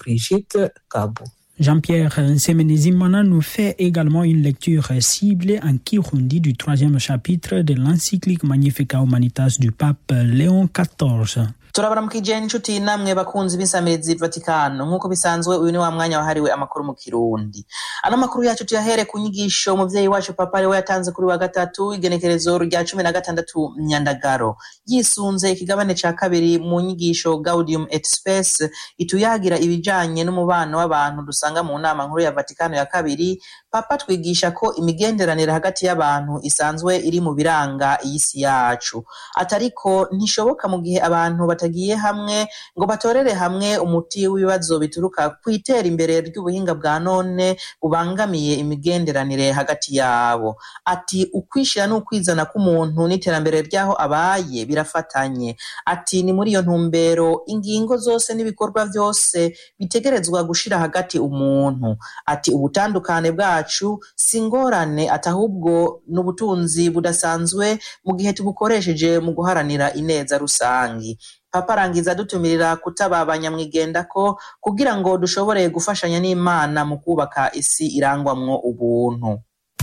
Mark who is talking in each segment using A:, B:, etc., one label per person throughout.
A: Brigitte Gabo.
B: Jean-Pierre Semenezimana nous fait également une lecture ciblée en Kirundi du troisième chapitre de l'encyclique Magnifica Humanitas du pape Léon XIV.
C: turabaramukije inshuti namwe bakunzi b'insamirizi vatikano nk'uko bisanzwe uyu ni wa mwanya wahariwe amakuru mu kirundi ano makuru yacu tuyahere ku nyigisho umuvyeyi wacu papa ariwe yatanze kuri wa gatatu igenekerezo rya cumi na gatandatu myandagaro yisunze ikigabane ca kabiri mu nyigisho gaudium et spes ituyagira ibijanye n'umubano w'abantu dusanga mu nama nkuru ya vatikano ya kabiri papa twigisha ko imigenderanire hagati y'abantu isanzwe iri mu biranga iyi si yacu atariko ntishoboka mu gihe abantu batagiye hamwe ngo batorere hamwe umuti w'ibibazo bituruka ku itera imbere ry'ubuhinga bwa none bubangamiye imigenderanire hagati yabo ati ukwishira n'ukwizana k'umuntu n'iterambere ry'aho abaye birafatanye ati ni muri iyo ntumbero ingingo zose n'ibikorwa byose bitegerezwa gushira hagati umuntu ati ubutandukane bwacu si ingorane ati ahubwo ni ubutunzi budasanzwe mu gihe tubukoresheje mu guharanira ineza rusangi papa arangiza adutumirira kutaba abanyamwigendako kugira ngo dushobore gufashanya n'imana mu kubaka isi irangwamwo ubuntu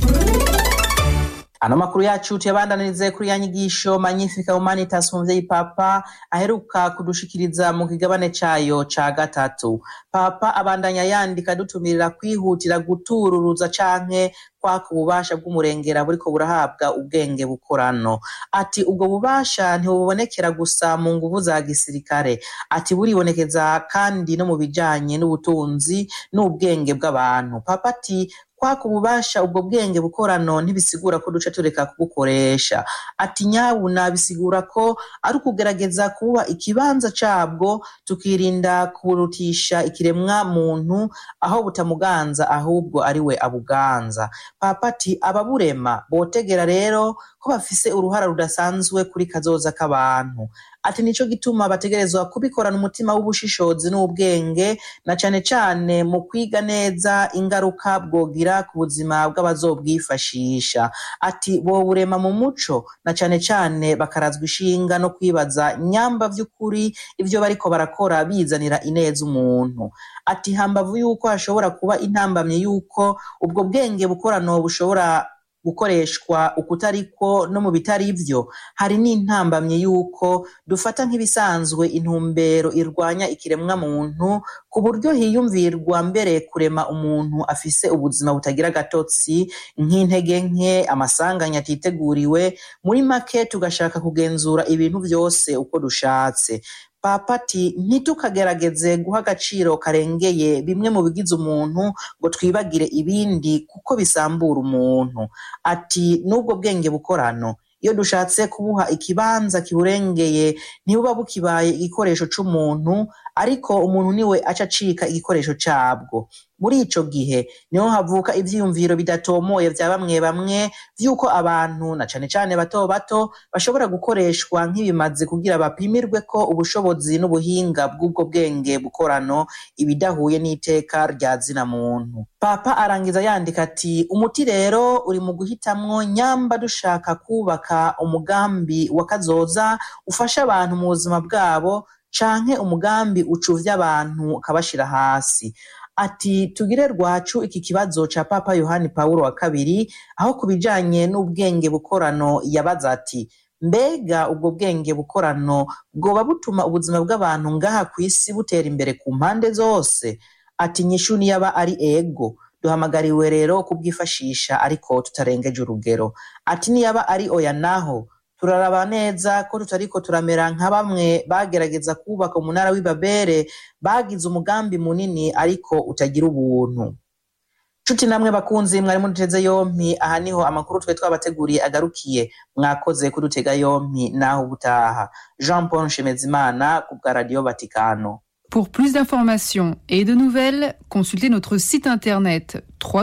C: ano makuru yacu tuyabandanirize kuri ya nyigisho magnifica humanitas umuvyeyi papa aheruka kudushikiriza mu kigabane cayo ca gatatu papa abandanya yandika adutumirira kwihutira gutururuza canke kwaka ububasha bw'umurengera buriko burahabwa ubwenge bukorano ati ubwo bubasha ntibubonekera gusa mu nguvu za gisirikare ati buribonekeza kandi no mu bijanye n'ubutunzi n'ubwenge bw'abantu papa ati kwaka ububasha ubwo bwenge bukorano ntibisigura ko duca tureka kubukoresha ati nyabuna bisigura ko ari ukugerageza kuba ikibanza cabwo tukirinda kurutisha ikiremwa muntu aho butamuganza ahubwo ari we abuganza papa ati ababurema botegera rero ko bafise uruhara rudasanzwe kuri kazoza k'abantu ati nico gituma bategerezwa kubikorana umutima w'ubushishozi n'ubwenge na cane cane mu kwiga neza ingaruka bwogira ku buzima bw'abazobwifashisha ati boburema mu muco na cane cane bakarazwa ishinga no kwibaza nyamba vy'ukuri ivyo bariko barakora bizanira ineza umuntu ati hambavu yuko hashobora kuba intambamye yuko ubwo bwenge bukorano bushobora gukoreshwa ukutariko no mu bitari vyo hari n'intambamye yuko dufata nk'ibisanzwe intumbero irwanya ikiremwa muntu ku buryo hiyumvirwa mbere kurema umuntu afise ubuzima butagira agatotsi nk'intege nke amasanganya atiteguriwe muri make tugashaka kugenzura ibintu vyose uko dushatse papa ati ntitukagerageze guha agaciro karengeye bimwe mu bigize umuntu ngo twibagire ibindi kuko bisambura umuntu ati n'ubwo bwenge bukorano iyo dushatse kubuha ikibanza kiburengeye ntibuba bukibaye igikoresho c'umuntu ariko umuntu niwe aca acika igikoresho cabwo muri ico gihe niho havuka ivyiyumviro bidatomoye vya bamwe bamwe vy'uko abantu na cane cane bato bato bashobora gukoreshwa nk'ibimazi kugira bapimirwe ko ubushobozi n'ubuhinga bw'ubwo bwenge bukorano ibidahuye n'iteka rya zina muntu papa arangiza yandika ati umuti rero uri mu guhitamwo nyamba dushaka kubaka umugambi wa kazoza ufasha abantu mu buzima bwabo canke umugambi ucuvya abantu ukabashira hasi ati tugire rwacu iki kibazo ca papa yohani pawulo wa kabiri aho ku bijanye n'ubwenge bukorano yabaza ati mbega ubwo bwenge bukorano bwoba butuma ubuzima bw'abantu ngaha ku isi butera imbere ku mpande zose ati nyishu niyaba ari ego duhamagariwe rero kubwifashisha ariko tutarengeje urugero ati niyaba ari oya naho turaraba neza ko tutariko turamera nka bamwe bagerageza kubaka umunara w'ibabere bagize umugambi munini ariko utagira ubuntu nshuti namwe bakunzi mwari muduteze yompi aha niho amakuru twe twabateguriye agarukiye mwakoze kudutega yompi naho ubutaha jean paul nshemezimana ku bwa radiyo vatikano
D: Pour plus d'informations et de nouvelles, consultez notre site internet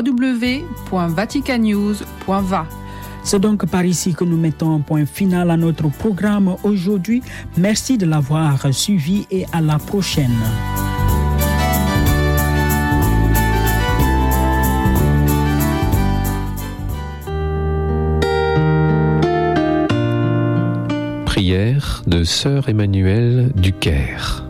D: www.vaticanews.va.
B: C'est donc par ici que nous mettons un point final à notre programme aujourd'hui. Merci de l'avoir suivi et à la prochaine.
E: Prière de Sœur Emmanuelle du Caire.